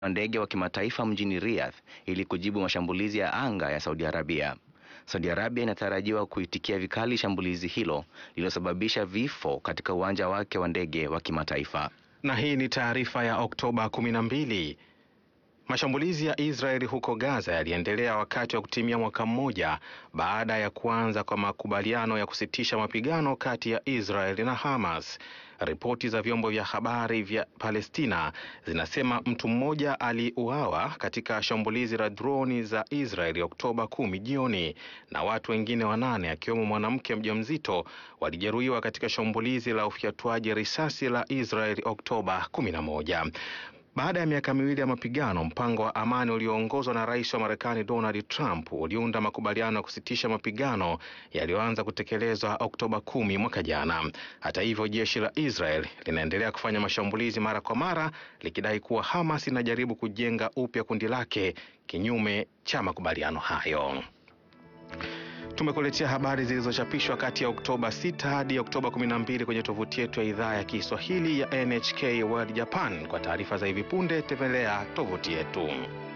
wa ndege wa kimataifa mjini Riyadh ili kujibu mashambulizi ya anga ya Saudi Arabia. Saudi Arabia inatarajiwa kuitikia vikali shambulizi hilo lililosababisha vifo katika uwanja wake wa ndege wa kimataifa. Na hii ni taarifa ya Oktoba 12. Mashambulizi ya Israeli huko Gaza yaliendelea wakati wa kutimia mwaka mmoja baada ya kuanza kwa makubaliano ya kusitisha mapigano kati ya Israeli na Hamas. Ripoti za vyombo vya habari vya Palestina zinasema mtu mmoja aliuawa katika shambulizi la droni za Israeli Oktoba kumi jioni na watu wengine wanane akiwemo mwanamke mjamzito walijeruhiwa katika shambulizi la ufyatuaji risasi la Israeli Oktoba kumi na moja. Baada ya miaka miwili ya mapigano, mpango wa amani ulioongozwa na rais wa Marekani Donald Trump uliunda makubaliano ya kusitisha mapigano yaliyoanza kutekelezwa Oktoba kumi mwaka jana. Hata hivyo, jeshi la Israel linaendelea kufanya mashambulizi mara kwa mara likidai kuwa Hamas inajaribu kujenga upya kundi lake kinyume cha makubaliano hayo. Tumekuletea habari zilizochapishwa kati ya Oktoba 6 hadi Oktoba 12 kwenye tovuti yetu ya idhaa ya Kiswahili ya NHK World Japan. Kwa taarifa za hivi punde tembelea tovuti yetu.